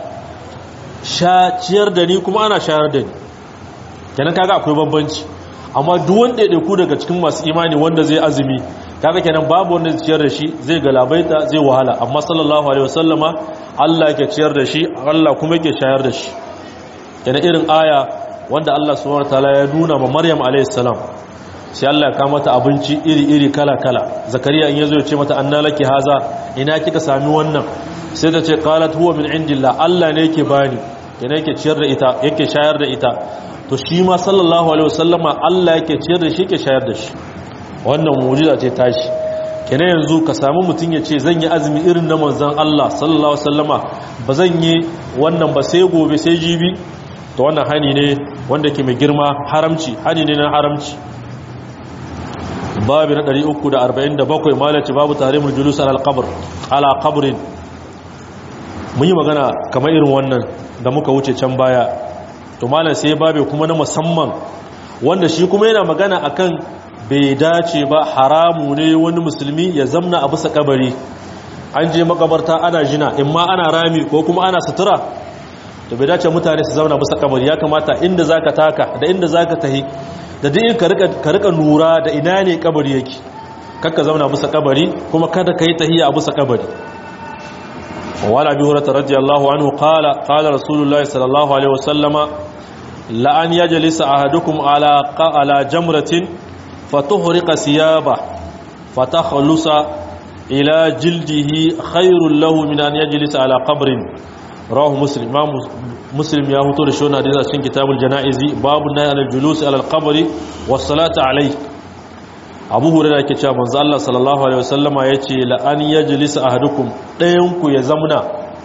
ciyar da ni kuma ana shayar da ni kenan kaga akwai bambanci amma duk wanda ya ku daga cikin masu imani wanda zai azumi kaga kenan babu wanda zai ciyar da shi zai galabaita zai wahala amma sallallahu alaihi wasallama Allah yake ciyar da shi Allah kuma yake shayar da shi kenan irin aya wanda Allah subhanahu wataala ya nuna ma Maryam alaihi salam sai Allah ya kama mata abinci iri-iri kala-kala zakariya in yazo ya ce mata anna laki haza ina kika sami wannan sai ta ce qalat huwa min indillah Allah ne yake bani yana yake ciyar da ita yake shayar da ita to shi ma sallallahu alaihi wasallama Allah yake ciyar da shi yake shayar da shi wannan mu'jiza ce tashi kenan yanzu ka samu mutum ya ce zan yi azumi irin na manzon Allah sallallahu alaihi wasallama ba zan yi wannan ba sai gobe sai jibi to wannan hani ne wanda ke mai girma haramci hani ne na haramci babu na 347 malaci babu tahrimul julus ala al-qabr ala qabrin mun yi magana kamar irin wannan da muka wuce can baya to malam sai babu kuma na musamman wanda shi kuma yana magana akan bai dace ba haramu ne wani musulmi ya zamna a bisa kabari an je makabarta ana jina in ma ana rami ko kuma ana sutura to bai dace mutane su zauna bisa kabari ya kamata inda zaka taka da inda zaka tahi da duk ka rika nura da ina ne kabari yake kakka zauna bisa kabari kuma kada ka yi tahiya a bisa kabari wani abi hurata radiyallahu anhu qala qala rasulullahi sallallahu alaihi wasallama la an yajlisa ahadukum ala ala jamratin fatuhriqa siyaba fatakhlusa ila jildihi khairul lahu min an yajlisa ala qabrin rawahu muslim imam muslim ya huto da shi wannan hadisi a cikin kitabul janaizi babu nahy anil julus ala al-qabri was salati alayhi abu hurairah yake cewa manzo Allah sallallahu alaihi wasallama yace la an yajlisa ahadukum dayan ku ya zamna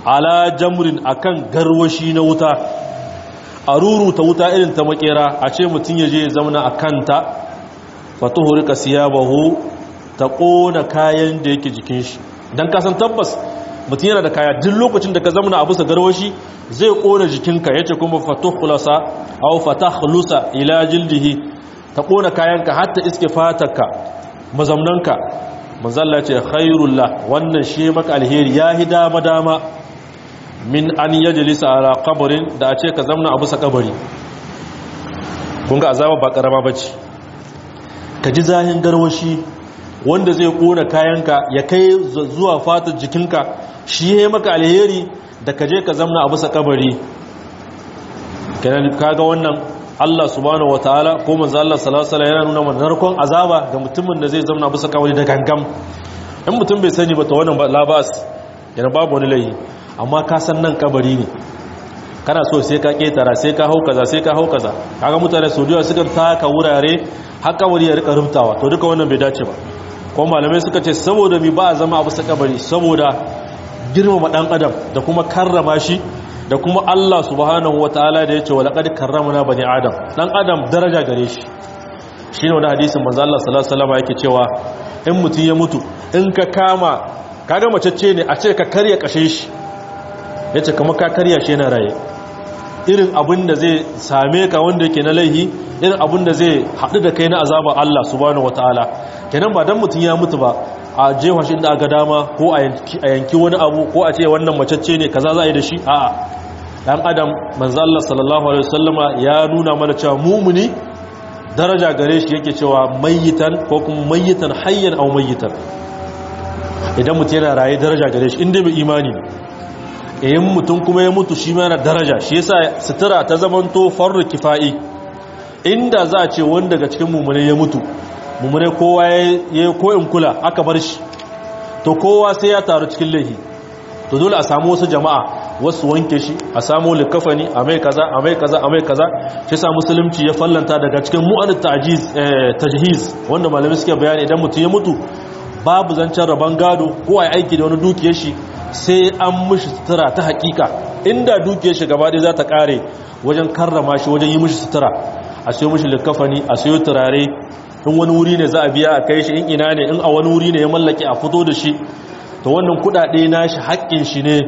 ala jamrin akan garwashi na wuta a ruruta wuta irin ta makera a ce mutum ya je zamana a kanta fatuhu rika siyabahu ta kona kayan da yake jikin shi don kasan tabbas mutum yana da kaya duk lokacin da ka zamana a bisa garwashi zai kona jikinka yace kuma fatuhlasa aw fatahlusa ila jildihi ta kona kayanka hatta iske fatarka mazamnanka manzalla ce khairullah wannan shi maka alheri yahi dama dama min an yajlisa ala qabrin da a ce ka zamna a bisa kabari kun ga azaba ba karama bace ka ji zahin garwashi wanda zai kona kayanka ya kai zuwa fatar jikinka shi ya maka alheri da ka je ka zamna a bisa kabari kenan kaga wannan Allah subhanahu wataala ko manzo Allah sallallahu alaihi wasallam yana nuna mana narkon azaba ga mutumin da zai zamna a bisa kabari da gangam in mutum bai sani ba to wannan labas yana babu wani laifi amma ka san nan kabari ne kana so sai ka ketara sai ka hau kaza sai ka hau kaza kaga mutane su diwa suka taka wurare har kabari ya rika rubtawa to duka wannan bai dace ba ko malamai suka ce saboda mi ba a zama a bisa kabari saboda girmama dan adam da kuma karrama shi da kuma Allah subhanahu wataala da yace walaqad karramna bani adam dan adam daraja gare shi shine wani hadisin manzo Allah sallallahu alaihi wasallam yake cewa in mutun ya mutu in ka kama kaga macece ne a ce ka karya kashe shi yace kamar ka karya shi yana raye irin abin da zai same ka wanda yake na laihi irin abin da zai haɗu da kai na azabar Allah subhanahu wataala kenan ba dan mutun ya mutu ba a jefa shi da aka dama ko a yanki wani abu ko a ce wannan macece ne kaza za a yi da shi a'a dan adam manzo Allah sallallahu alaihi wasallama ya nuna mana cewa mumuni daraja gare shi yake cewa mayyitan ko kuma mayyitan hayyan aw mayyitan idan mutum yana raye daraja gare shi inda bai imani ne yayin mutum kuma ya mutu shi ma yana daraja shi yasa sutura ta zamanto farru kifai inda za a ce wanda daga cikin mumune ya mutu mumune kowa ya yi koyin kula aka bar shi to kowa sai ya taru cikin laihi to dole a samu wasu jama'a wasu wanke shi a samu likafani a mai kaza a mai kaza a mai kaza shi sa musulunci ya fallanta daga cikin mu'an ta'jiz tajhiz wanda malami suke bayani idan mutum ya mutu babu zancen rabon gado ko a aiki da wani dukiyar shi sai an mishi sutura ta hakika inda dukiyar shi gaba ɗaya za ta kare wajen karrama shi wajen yi mishi sutura a sayo mishi likafani a sayo turare in wani wuri ne za a biya a kai shi in ina ne in a wani wuri ne ya mallake a fito da shi to wannan kudade nashi haƙƙin shi ne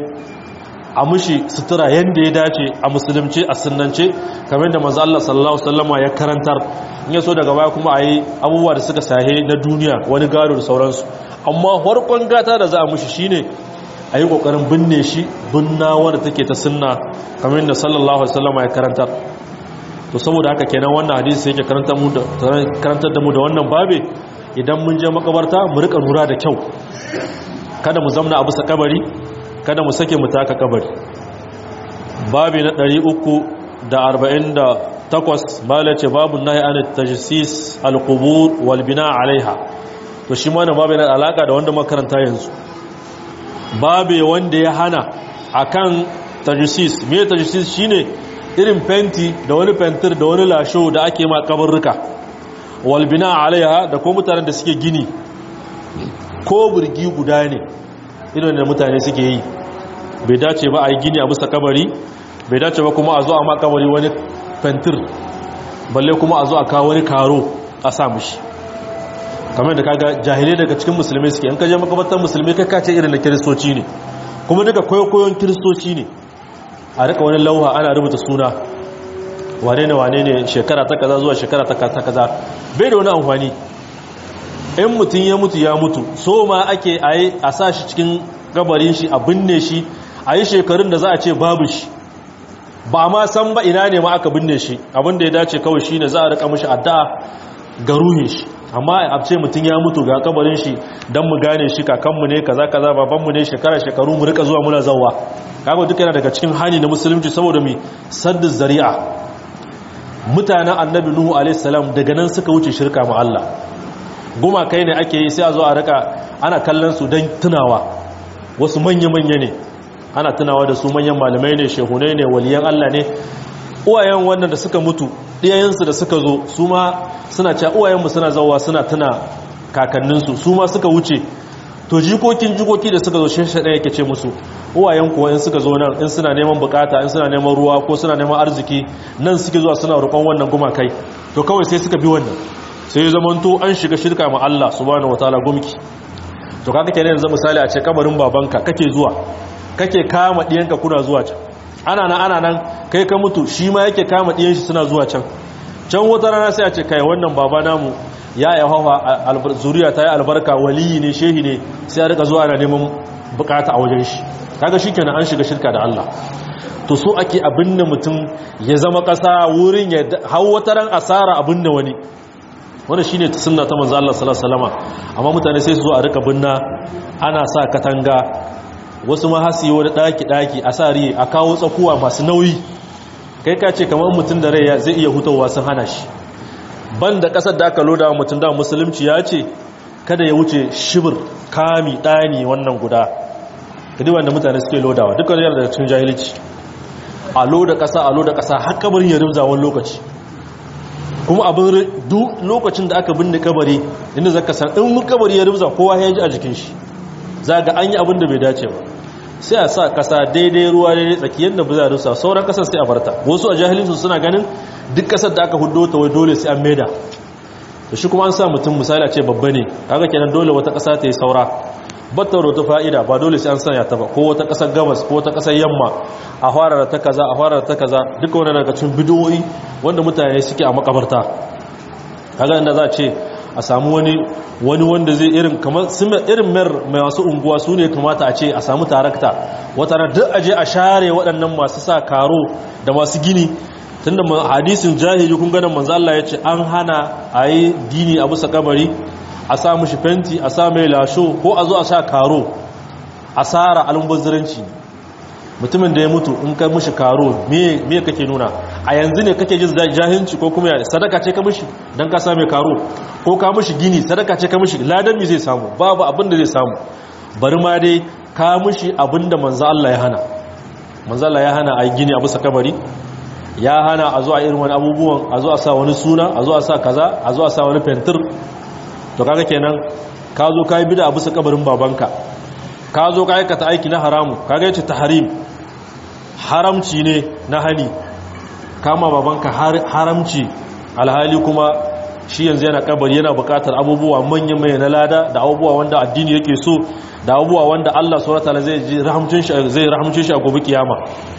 a mushi sutura yanda ya dace a musulunci a sunnance kamar da manzo Allah sallallahu alaihi wasallama ya karantar in yaso daga baya kuma ayi abubuwa da suka sahe na duniya wani gado da sauransu amma farkon gata da za a mushi shine ayi kokarin binne shi binnawa da take ta sunna kamar da sallallahu alaihi wasallama ya karantar to saboda haka kenan wannan hadisi yake karantar mu da karantar da mu da wannan babe idan mun je makabarta mu rika lura da kyau kada mu zamna a bisa kabari kada mu sake mu taka kabari babi na 348 mala ce babu nahi an tajsis al-qubur wal bina alaiha to shi ma na babu na alaka da wanda makaranta yanzu babe wanda ya hana akan tajsis me tajsis shine irin fenti da wani fentir da wani lasho da ake ma kabarruka wal bina alaiha da ko mutanen da suke gini ko burgi guda ne irin da mutane suke yi bai dace ba a yi gini a bisa kabari bai dace ba kuma a zo a ma kabari wani fentir balle kuma a zo a kawo wani karo a sa mushi kamar da kaga jahilai daga cikin musulmi suke in kaje makabartar musulmi kai kace irin da kiristoci ne kuma duka koyon kiristoci ne a rika wani lauha ana rubuta suna wane ne wane ne shekara ta kaza zuwa shekara ta kaza bai da wani amfani in mutum ya mutu ya mutu so ma ake a sa shi cikin gabarin shi a binne shi a yi shekarun da za a ce babu shi ba ma san ba ina ne ma aka binne shi abinda ya dace kawai shi ne za a rika mashi addu'a ga ruhin shi amma a ce mutum ya mutu ga kabarin shi don mu gane shi kakanmu ne kaza kaza babanmu ne shekara shekaru mu rika zuwa muna zawa kaga duka yana daga cikin hani na musulunci saboda mai saddu zari'a mutanen annabi nuhu a.s. daga nan suka wuce shirka ma Allah goma kai ne ake yi sai a zo a rika ana kallon su don tunawa wasu manya-manya ne ana tunawa da su manyan malamai ne shehunai ne waliyan Allah ne uwayen wannan da suka mutu ɗiyayensu da suka zo su ma suna cewa uwayenmu suna zauwa suna tuna kakanninsu su ma suka wuce to jikokin jikoki da suka zo shi ɗaya yake ce musu uwayen kuwa in suka zo nan in suna neman bukata in suna neman ruwa ko suna neman arziki nan suke zuwa suna roƙon wannan gumakai to kawai sai suka bi wannan sai ya zamanto an shiga shirka ma Allah subhanahu wataala gumki to kaga kenan yanzu misali a ce kabarin babanka kake zuwa kake kama diyanka kuna zuwa can ana nan ana nan kai ka mutu shi ma yake kama diyan shi suna zuwa can can wata rana sai a ce kai wannan baba namu ya yi hawa zuriya ta yi albarka waliyi ne shehi ne sai a rika zuwa ana neman bukata a wajen shi kaga shikenan an shiga shirka da Allah to so ake abinda mutum ya zama kasa wurin ya hau wata ran asara abinda wani wanda shine sunna ta manzo Allah sallallahu alaihi wasallam amma mutane sai su zo a rika binna ana sa katanga wasu ma hasi wani daki daki a sa riye a kawo tsakuwa masu nauyi kai ka ce kamar mutum da rai zai iya hutawa sun hana shi banda kasar da aka loda mutum da musulunci ya ce kada ya wuce shibir kami dani wannan guda kadi wanda mutane suke lodawa dukkan yana daga cikin jahilci a loda kasa a loda kasa har kabarin ya rimza wani lokaci kuma abin duk lokacin da aka binne kabari inda zaka san in kabari ya rimza kowa ya ji a jikin shi za ga an yi abin da bai dace ba sai a sa kasa daidai ruwa daidai tsakiyar da ba za a rusa sauran kasar sai a farta wasu a jahilinsu suna ganin duk kasar da aka hudo ta wai dole sai an maida da shi kuma an sa mutum misali a ce babba ne kaga kenan dole wata kasa ta yi saura batta ta fa'ida ba dole sai an sanya ta ba ko wata kasar gabas ko wata kasar yamma a fara da ta kaza a fara da ta kaza duka wani daga cikin bidiyoyi wanda mutane suke a makabarta kaga inda za a ce a samu wani wani wanda zai irin kamar irin mayar mai wasu unguwa su ne kamata a ce a samu tarakta wata na duk aje a share waɗannan masu sa karo da masu gini tunda hadisin jahili kun ganin manzo Allah ya ce an hana a yi gini a bisa kabari a sa mushi fenti a sa mai lasho ko a zo a sa karo asara almubazziranci mutumin da ya mutu in ka mushi karo me me kake nuna a yanzu ne kake jin jahilci ko kuma sadaka ce ka mushi dan ka sa mai karo ko ka mushi gini sadaka ce ka mushi ladan mi zai samu babu abin da zai samu bari ma dai ka mushi abin da manzo Allah ya hana manzo Allah ya hana a yi gini a bisa kabari ya hana a zo a irin wani abubuwan a zo a sa wani suna a zo a sa kaza a zo a sa wani fentir to kaga kenan ka zo ka yi bida a bisa kabarin babanka ka zo ka aikata aiki na haramu kaga yace tahrim haramci ne na hali kama babanka haramci alhali kuma shi yanzu yana kabari yana bukatar abubuwa manyan mai na lada da abubuwa wanda addini yake so da abubuwa wanda Allah subhanahu wataala zai rahamcin shi zai rahamcin shi a gobe kiyama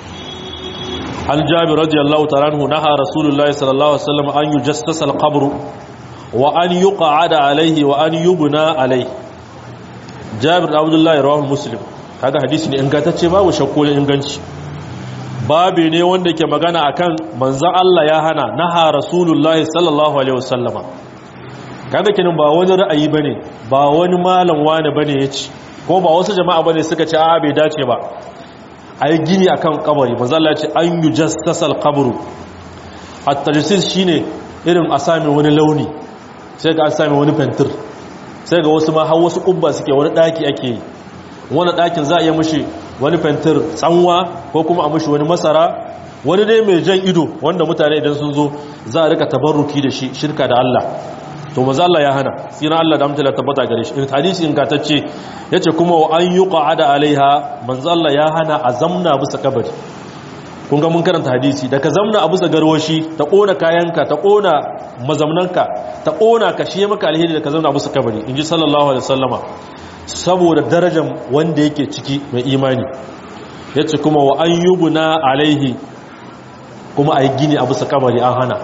an jabir radiyallahu ta'ala anhu naha rasulullahi sallallahu alaihi wasallam an yujassasa al-qabr wa an yuqa'ada alayhi wa an yubna alayhi jabir abdullahi rawahu muslim kaga hadisi ne ingantacce babu shakku ne inganci babu ne wanda ke magana akan manzon Allah ya hana naha rasulullahi sallallahu alaihi wasallama kaga kinin ba wani ra'ayi bane ba wani malam wani bane yace ko ba wasu jama'a bane suka ce a bai dace ba ayi gini akan kabari manzon Allah ya ce an yujassasal qabru at-tajassis shine irin a sami wani launi sai ga an sami wani fentir sai ga wasu ma har wasu kubba suke wani daki ake yi wani dakin za a iya mushi wani fentir tsanwa ko kuma a mushi wani masara wani dai mai jan ido wanda mutane idan sun zo za a rika tabarruki da shi shirka da Allah to maza Allah ya hana sina Allah da amtala tabbata gare shi in hadisi ingantacce yace kuma wa an yuqa'ada alaiha manzo Allah ya hana a zamna bisa kabari kun ga mun karanta hadisi da ka zamna a bisa garwashi ta kona kayanka ta kona mazamnanka ta kona ka shi maka alheri da ka zamna a bisa kabari inji sallallahu alaihi wasallama saboda darajar wanda yake ciki mai imani yace kuma wa an yubna alaihi kuma ayi gini a bisa kabari an hana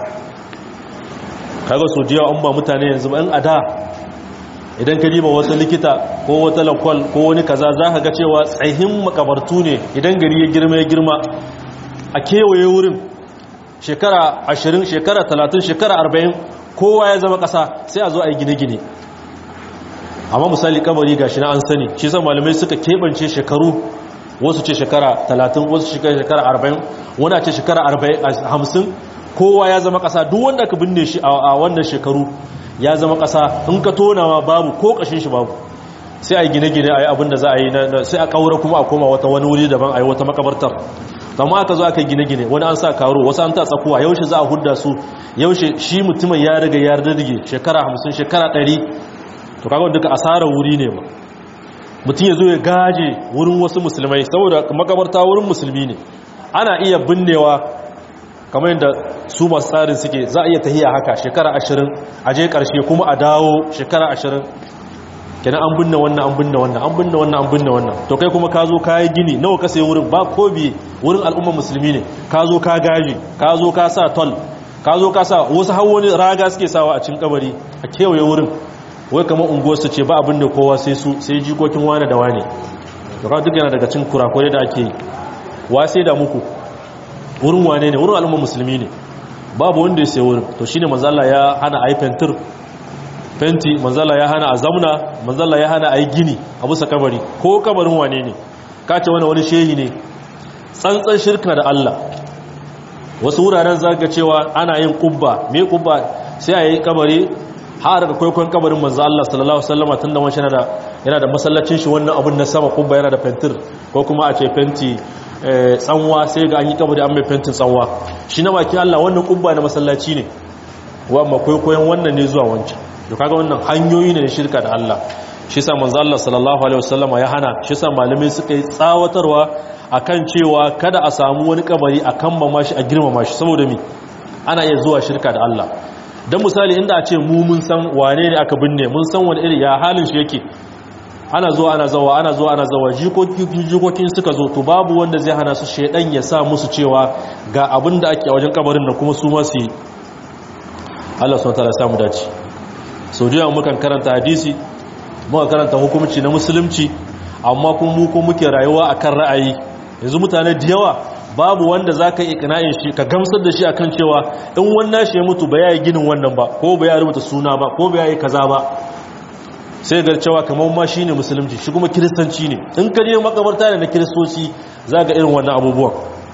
kaga so jiya an ba mutane yanzu ban ada idan ka diba wata likita ko wata lakwal ko wani kaza za ka ga cewa tsayin makabartu ne idan gari ya girma ya girma a kewaye wurin shekara ashirin shekara talatin shekara arba'in kowa ya zama ƙasa sai a zo a yi gine-gine amma misali kabari ga shi na an sani shi san malamai suka keɓance shekaru wasu ce shekara talatin wasu shekara arba'in wani a ce shekara hamsin kowa ya zama ƙasa duk wanda ka binne shi a wannan shekaru ya zama ƙasa in ka tonawa babu ko ƙashin shi babu sai a yi gine-gine a yi abin da za a yi sai a ƙaura kuma a koma wata wani wuri daban a yi wata makabartar amma aka zo aka gine-gine wani an sa karo wasu an ta tsakuwa yaushe za a hudda su yaushe shi mutumin ya riga ya rage shekara hamsin shekara ɗari to kaga duka asarar wuri ne ba mutum ya zo ya gaje wurin wasu musulmai saboda makabarta wurin musulmi ne ana iya binnewa kamar yadda su masu tsarin suke za a iya tahiya haka shekara ashirin a je karshe kuma a dawo shekara ashirin kenan an binne wannan an binne wannan an binne wannan an binne wannan to kai kuma ka zo ka yi gini nawa ka sai wurin ba ko biye wurin al'umma musulmi ne ka zo ka gaji ka zo ka sa tol ka zo ka sa wasu har wani raga suke sawa a cikin kabari a kewaye wurin wai kamar unguwarsu ce ba abin da kowa sai su sai jikokin wane da wane to ka duk yana daga cikin kurakurai da ake yi wa sai da muku wurin wane ne wurin al'umma musulmi ne babu wanda ya sai wurin to shine manzo Allah ya hana ayi fentir fenti manzala ya hana a zamna manzala ya hana a yi gini a bisa kabari ko kabarin wane ne kace wani wani shehi ne tsantsan shirka da Allah wasu wuraren zaga cewa ana yin kubba me kubba sai a yi kabari har da kwaikwayon kabarin manzo Allah sallallahu alaihi wasallam tunda wani yana da yana da masallacin shi wannan abun na sama kubba yana da fentir ko kuma a ce fenti tsanwa sai ga an yi kabari an mai fentin tsanwa shi na baki Allah wannan kubba na masallaci ne wa amma kwaikwayon wannan ne zuwa wancan da kaga wannan hanyoyi ne na shirka da Allah shi sa manzo Allah sallallahu alaihi wasallama ya hana shi sa malamai suka yi tsawatarwa akan cewa kada a samu wani kabari a kammama shi a girmama shi saboda mi ana iya zuwa shirka da Allah dan misali inda a ce mu mun san wane ne aka binne mun san wani iri ya halin shi yake ana zuwa ana zawa ana zuwa ana zawa jikokin suka zo to babu wanda zai hana su shedan ya sa musu cewa ga abin da ake a wajen kabarin nan kuma su ma su yi Allah subhanahu wa ta'ala ya samu dace sau da mukan karanta hadisi muka karanta hukumci na musulunci amma kuma mu ko muke rayuwa akan ra'ayi yanzu mutane da yawa babu wanda za ka ikina'in shi ka gamsar da shi akan cewa in wannan shi ya mutu ba ya yi ginin wannan ba ko ba ya rubuta suna ba ko ba ya yi kaza ba sai ga cewa kamar ma shi ne musulunci shi kuma kiristanci ne in ka je makabarta ne na kiristoci za ga irin wannan abubuwan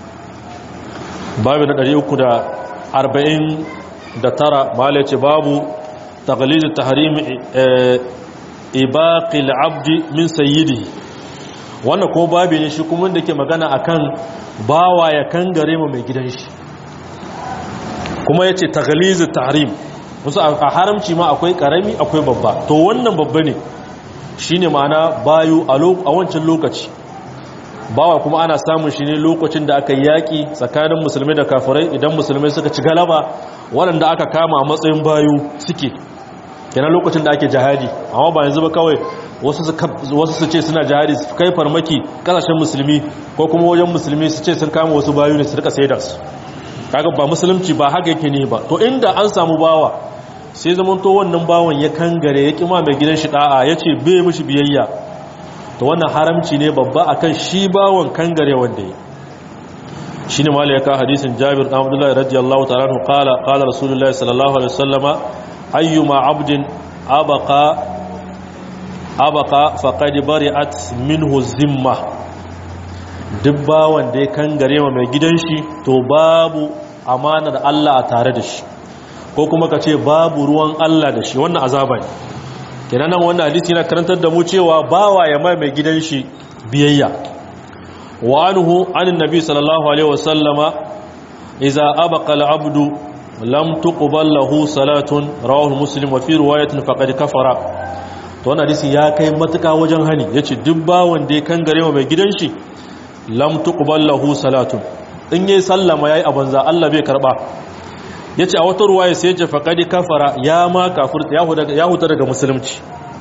babu na 349 mala ce babu تغليظ تحريم ibaqi al-abdi min sayyidihi wannan ko babu ne shi kuma da ke magana akan bawa ya kangare ma mai gidan shi kuma yace taghliz at-tahrim musu a haramci ma akwai karami akwai babba to wannan babba ne shine ma'ana bayu a wancan lokaci bawa kuma ana samun shi ne lokacin da aka yaki tsakanin musulmai da kafirai idan musulmai suka ci galaba waɗanda aka kama a matsayin bayu suke kenan lokacin da ake jihadi amma ba yanzu ba kawai wasu su ce suna jihadi su kai farmaki kasashen musulmi ko kuma wajen musulmi su ce sun kama wasu bayu ne su rika sai da su kaga ba musulunci ba haka yake ne ba to inda an samu bawa sai zaman to wannan bawan ya kangare ya kima mai gidan shi da'a ya ce bai mishi biyayya to wannan haramci ne babba akan shi bawan kangare wanda ya shi ne mala ya ka hadisin jabir ɗan abdullahi radiyallahu ta'ala nu qala qala rasulullahi sallallahu alaihi wasallama ayyuma abdin abaka abaka faqad bari'at minhu zimma duk bawan da ya kangare ma mai gidan shi to babu amanar Allah a tare da shi ko kuma ka ce babu ruwan Allah da shi wannan azaba ne kenan nan wannan hadisi yana karantar da mu cewa bawa ya mai mai gidan shi biyayya wa anhu anin nabi sallallahu alaihi wasallama idza abaqa al-abdu lam tuqbal lahu salatun rawahu muslim wa fi riwayatin faqad kafara to wannan hadisi ya kai matuka wajen hani yace duk bawan da ya kangare wa mai gidan shi lam tuqbal lahu salatun in yayi sallama yayi abanza Allah bai karba yace a wata riwaya sai yace faqad kafara ya ma kafirta ya huta daga musulunci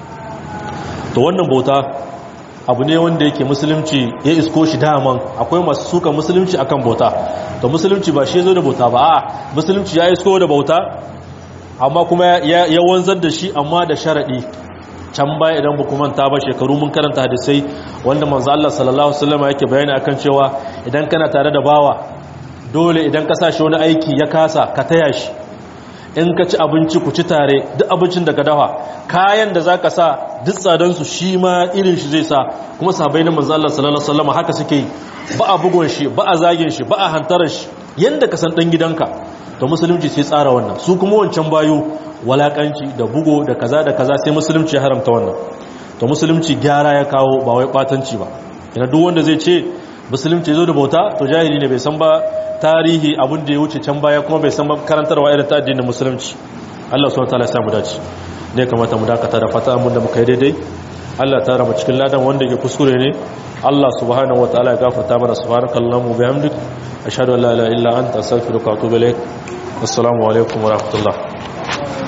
to wannan bauta abu ne wanda yake musulunci ya isko shi daman akwai masu suka musulunci akan bauta to musulunci ba shi zo da bauta ba a musulunci ya isko da bauta amma kuma ya wanzar da shi amma da sharaɗi can baya idan ba manta ba shekaru mun karanta hadisai wanda manzo Allah sallallahu alaihi wasallam yake bayani akan cewa idan kana tare da bawa dole idan ka sa shi wani aiki ya kasa ka taya shi in ka ci abinci ku ci tare duk abincin da ka dafa kayan da za ka sa duk tsadansu shi ma irin shi zai sa kuma sabai na manzo Allah sallallahu alaihi wasallam haka suke yi ba a bugun shi ba a zagin shi ba a hantarar shi yanda ka san dan gidanka to musulunci sai tsara wannan su kuma wancan bayo walakanci da bugo da kaza da kaza sai musulunci ya haramta wannan to musulunci gyara ya kawo ba wai kwatanci ba ina duk wanda zai ce musulunci zo da bauta to jahili ne bai san ba tarihi abin da ya wuce can baya kuma bai san ba karantarwa irin ta addinin musulunci Allah subhanahu wataala ya samu dace ne kamata mu dakata da fata mun da muka yi daidai Allah ta rama cikin ladan wanda ke kuskure ne Allah subhanahu wataala ya gafarta mana subhanakallahumma wa bihamdik ashhadu an la ilaha illa anta astaghfiruka wa atubu ilaik assalamu alaikum wa rahmatullah